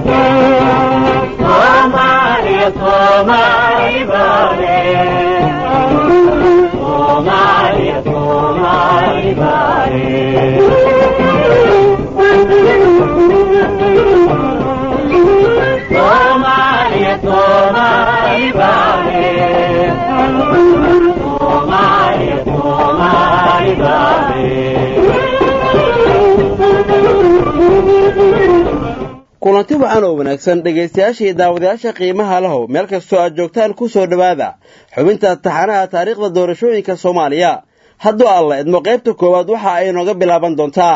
kulanti wacan oo wanaagsan dhegaystayaasha iyo daawadayaasha qiimaha lahow meel kastoo aad joogtaan ku soo dhowaada xubinta taxanaha taariikhda doorashooyinka soomaaliya hadduu alla idmo qaybta koowaad waxa ay nooga bilaaban doontaa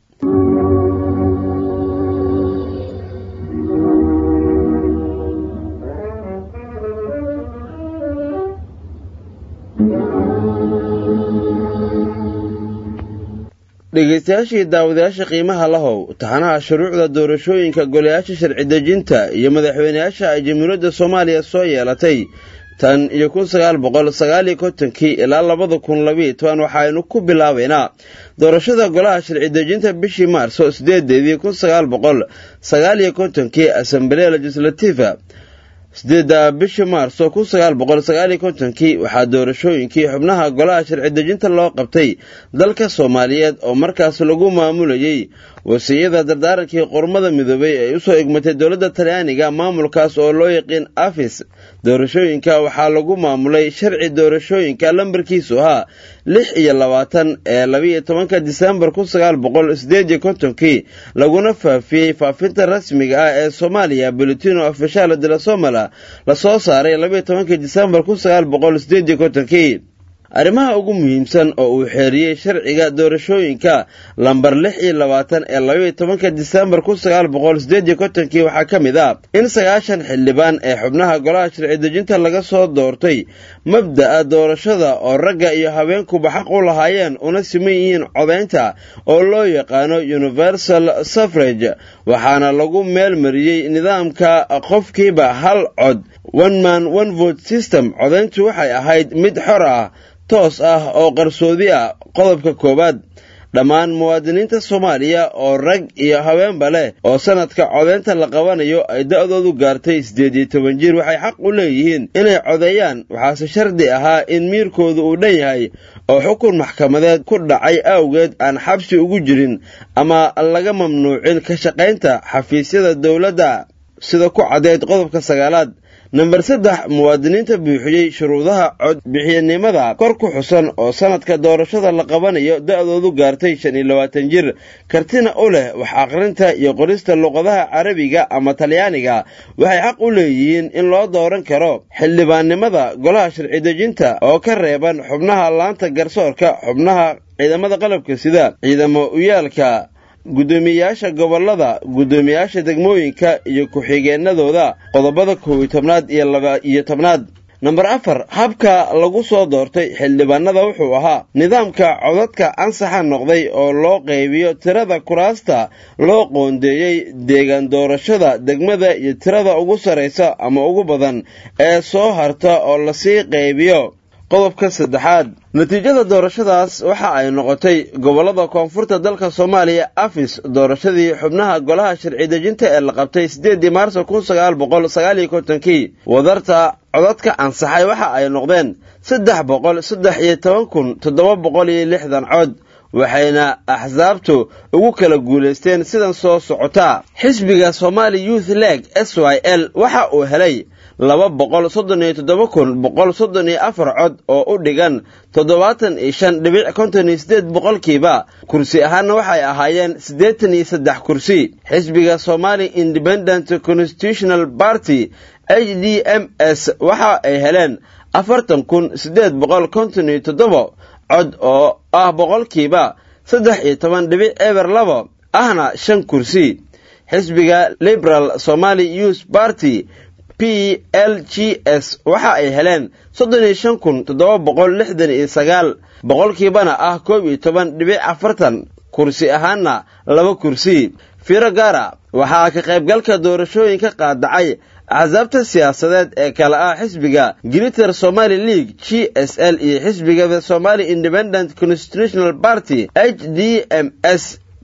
dhegaystayaashii daawadayaasha qiimaha lahow taxanaha shuruucda doorashooyinka golayaasha sharci dejinta iyo madaxweyneyaasha ay jamhuuriyadda soomaaliya soo yeelatay tan iyo kun sagaal boqol sagaaliyo kontonkii ilaa labada kun labiiyo toban waxaaynu ku bilaabaynaa doorashada golaha sharci dejinta bishii maarso sideedeedii kun sagaal boqol sagaaliyo kontonkii asamblee legislativa sideedda bishii maarso kun sagaal boqol sagaaliyo kontonkii waxaa doorashooyinkii xubnaha golaha sharci dejinta loo qabtay dalka soomaaliyeed oo markaas lagu maamulayey wasiiyada dardaarankii qormada midoobay ay usoo egmatay dowladda talyaaniga maamulkaas oo loo yaqiin afis doorashooyinka waxaa lagu maamulay sharci doorashooyinka lambarkiisu ahaa lix iyo labaatan ee labiiyo tobanka disembar kun sagaal boqol sideed iyo kontonkii laguna faafiyey faafinta rasmiga ah ee soomaaliya bulletino ofishal de la somala lasoo saaray labiiyo tobankii disembar kun sagaal boqol sideed iyo kontonkii arrimaha ugu muhiimsan oo uu xeeriyey sharciga doorashooyinka lambar lix iyo labaatan ee labaiyo tobanka disembar kun sagaal boqol sideed iyo kontonkii waxaa ka mid ah in sagaashan xildhibaan ee xubnaha golaha sharci dejinta laga soo doortay mabda'a doorashada oo ragga iyo haweenkuba xaq u lahaayeen una siman yihiin codaynta oo loo yaqaano universal suffrage waxaana lagu meel mariyey nidaamka qofkiiba hal cod one man one vote system codayntu waxay ahayd mid xor ah toos ah oo qarsoodi ah qodobka koowaad dhammaan muwaadiniinta soomaaliya oo rag iyo haweenba leh oo sanadka codeynta la qabanayo ay da'doodu gaartay siddeed iyo toban jir waxay xaq u leeyihiin inay codeeyaan waxaase shardi ahaa in miirkoodu uu dhan yahay oo xukun maxkamadeed ku dhacay awgeed aan xabsi ugu jirin ama laga mamnuucin ka shaqaynta xafiisyada dowladda sida ku caddeyd qodobka sagaalaad namber saddex muwaadiniinta buuxiyey shuruudaha codbixiyanimada kor ku xusan oo sanadka doorashada la qabanayo da'doodu gaartay shan iyo labaatan jir kartina u leh wax aqrinta iyo qorista luqadaha carabiga ama talyaaniga waxay xaq u leeyihiin in loo dooran karo xildhibaannimada golaha sharci dejinta oo ka reeban xubnaha laanta garsoorka xubnaha ciidamada qalabka sida ciidamo uyaalka guddoomiyeyaasha gobollada guddoomiyeyaasha degmooyinka iyo ku-xigeenadooda qodobada kow iyo tobnaad iyo laba iyo tobnaad namber afar habka lagu soo doortay xildhibaanada wuxuu ahaa nidaamka codadka ansaxa noqday oo loo qaybiyo tirada kuraasta loo qoondeeyey deegaan doorashada degmada iyo tirada ugu sarraysa ama ugu badan ee soo harta oo lasii qaybiyo qodobka saddexaad natiijada doorashadaas waxa ay noqotay gobollada koonfurta dalka soomaaliya afis doorashadii xubnaha golaha sharci dejinta ee la qabtay siddeedii maarso kun sagaal boqol sagaaliyo kontonkii wadarta codadka ansaxay waxa ay noqdeen saddex boqol saddex iyo toban kun toddoba boqol iyo lixdan cod waxayna axsaabtu ugu kala guulaysteen sidan soo socotaa xisbiga somali youth leg s y l waxa uu helay laba boqol soddon iyo toddoba kun boqol soddon iyo afar cod oo u dhigan toddobaatan iyo shan dhibic konton iyo siddeed boqolkiiba kursi ahaanna waxay ahaayeen siddeetan iyo saddex kursi xisbiga somali independent constitutional party h d m s waxa ay heleen afartan kun siddeed boqol konton iyo toddoba cod oo ah boqolkiiba saddex iyo toban dhibic eber labo ahna shan kursi xisbiga liberal somali youth party p l g s waxa ay heleen soddon iyo shan kun toddoba boqol lixdan iyo sagaal boqolkiibana ah koob iyo toban dhibic afartan kursi ahaanna laba kursi fiiro gaara waxaa ka qaybgalka doorashooyinka qaadacay axsaabta siyaasadeed ee kale ah xisbiga griter somali league g s l iyo xisbiga the somali independent constitutional party h d m s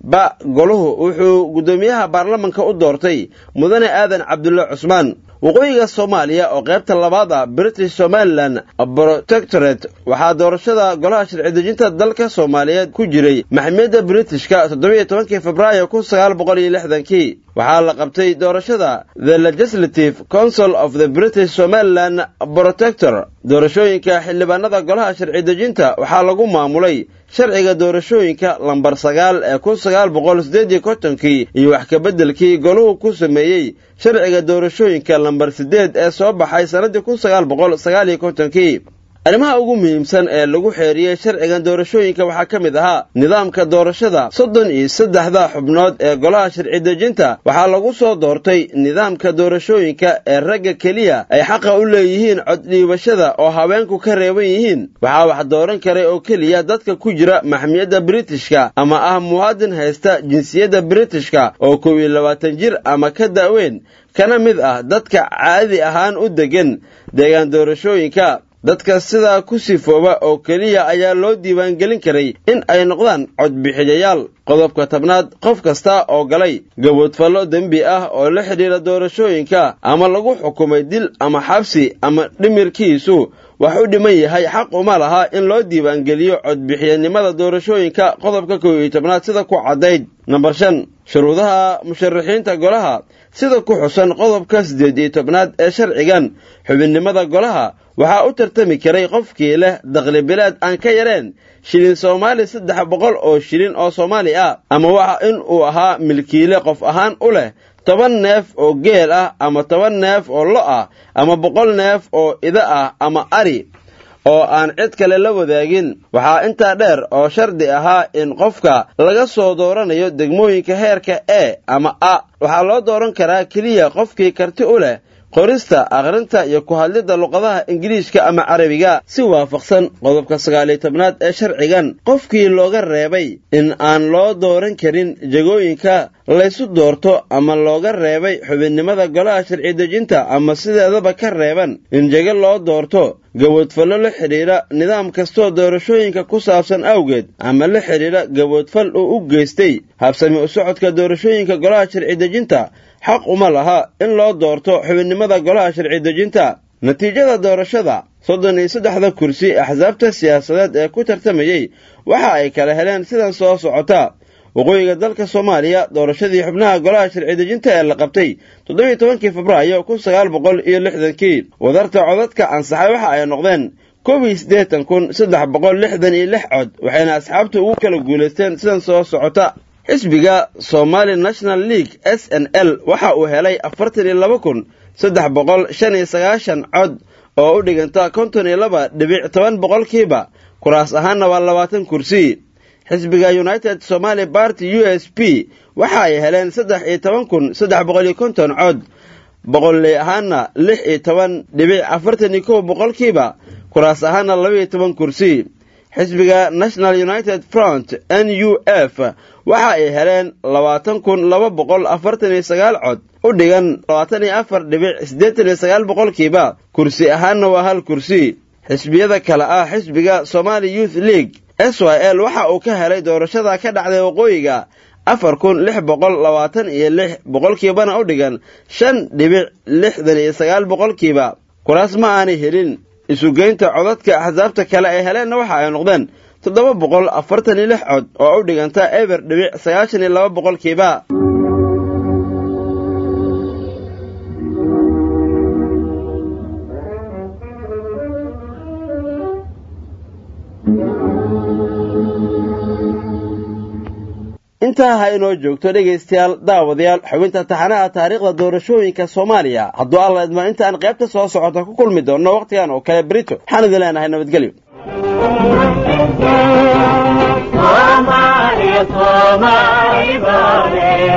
ba goluhu wuxuu guddoomiyaha baarlamanka u doortay mudane aadan cabdulle cusmaan waqooyiga soomaaliya oo qaybta labaad ah british somalilan protectorate waxaa doorashada golaha sharci dejinta dalka soomaaliyeed ku jiray maxmiyadda britishka toddobiiyo tobankii februaayo kun sagaal boqol iyo lixdankii waxaa la qabtay doorashada the legislative council of the british somalilan protector doorashooyinka xildhibaanada golaha sharci dejinta waxaa lagu maamulay sharciga doorashooyinka lambar sagaal ee kun sagaal boqol siddeed iyo kontonkii iyo wax kabeddelkii goluhu ku sameeyey sharciga doorashooyinka lambar siddeed ee soo baxay sannaddii kun sagaal boqol sagaal iyo kontonkii arrimaha ugu muhiimsan ee lagu xeeriyey sharcigan doorashooyinka waxaa ka mid ahaa nidaamka doorashada soddon iyo saddexda xubnood ee golaha sharci dejinta waxaa lagu soo doortay nidaamka doorashooyinka ee ragga keliya ay xaqa u leeyihiin coddhiibashada oo haweenku ka reeban yihiin waxaa wax dooran karay oo keliya dadka ku jira maxmiyadda britishka ama ah muwaadin haysta jinsiyadda britishka oo kow iyo labaatan jir ama ka da'weyn kana mid ah dadka caadi ahaan u deggan deegaan doorashooyinka dadka sidaa ku sifooba oo keliya ayaa loo diiwaangelin karay in ay noqdaan codbixiyayaal qodobka tobnaad qof kasta oo galay gaboodfallo dembi ah oo la xidhiira doorashooyinka ama lagu xukumay dil ama xabsi ama dhimirkiisu wax u dhiman yahay xaq uma laha in loo diiwaangeliyo codbixiyanimada doorashooyinka qodobka kow iyo tobnaad sida ku caddayd nambar shan shuruudaha musharaxiinta golaha sida ku xusan qodobka siddeed iyo tobnaad ee sharcigan xubinnimada golaha waxaa u tartami karay qofkii leh dakhlibilaad aan ka yareen shilin soomaali saddex boqol oo shilin oo soomaali ah ama waxa in uu ahaa milkiile qof ahaan u leh toban neef oo geel ah ama toban neef oo lo ah ama boqol neef oo ida ah ama ari oo aan cid kale la wadaagin waxaa intaa dheer oo shardi ahaa in qofka laga soo dooranayo degmooyinka heerka e ama a waxaa loo dooran karaa keliya qofkii karti u leh qorista akhrinta iyo ku hadlidda luqadaha ingiliishka ama carabiga si waafaqsan qodobka sagaaliyo tobnaad ee sharcigan qofkii looga reebay in aan loo dooran karin jegooyinka laysu doorto ama looga reebay xubinnimada golaha sharci dejinta ama sideedaba ka reeban in jego loo doorto gaboodfallo la xidhiidha nidaam kastoo doorashooyinka ku saabsan awgeed ama la xidhiidha gaboodfal uu u geystay habsami u socodka doorashooyinka golaha sharci dejinta xaq uma laha in loo doorto xubinnimada golaha sharci dejinta natiijada doorashada soddon iyo saddexda kursi axsaabta siyaasadeed ee ku tartamayey waxa ay kala heleen sidan soo socota waqooyiga dalka soomaaliya doorashadii xubnaha golaha sharci dejinta ee la qabtay toddobiiyo tobankii febraayo kun sagaal boqol iyo lixdankii wadarta codadka ansaxay waxa ay noqdeen koob iyo siddeetan kun saddex boqol lixdan iyo lix cod waxayna asxaabtu ugu kala guulaysteen sidan soo socota xisbiga somali national league s n l waxa uu helay afartan iyo laba kun saddex boqol shan iyo sagaashan cod oo u dhiganta konton iyo laba dhibic toban boqolkiiba kuraas ahaanna waa labaatan kursi xisbiga united somaali party u s p waxa ay heleen saddex iyo toban kun saddex boqol iyo konton cod boqolley ahaanna lix iyo toban dhibic afartan iyo kow boqolkiiba kuraas ahaanna laba iyo toban kursi xisbiga national united front n u f waxa ay heleen labaatan kun laba boqol afartan iyo sagaal cod u dhigan labaatan iyo afar dhibic siddeetan iyo sagaal boqolkiiba kursi ahaanna waa hal kursi xisbiyada kale ah xisbiga somali youth league s y l waxa uu ka helay doorashada ka dhacday waqooyiga afar kun lix boqol labaatan iyo lix boqolkiibana u dhigan shan dhibic lixdan iyo sagaal boqolkiiba kuraas ma aanay helin isugeynta codadka axsaabta kale ay heleenna waxa ay noqdeen toddoba boqol afartan iyo lix cod oo u dhiganta eber dhibic sagaashan iyo laba boqolkiiba intaa ha inoo joogto dhegaystayaal daawadayaal xubinta taxanaha taariikhda doorashooyinka soomaaliya hadduu alla idmo intaan qaybta soo socota ku kulmi doonno wakhtigan oo kale berito waxaan idin leenahay nabadgelyo Somali, Somali, Somali,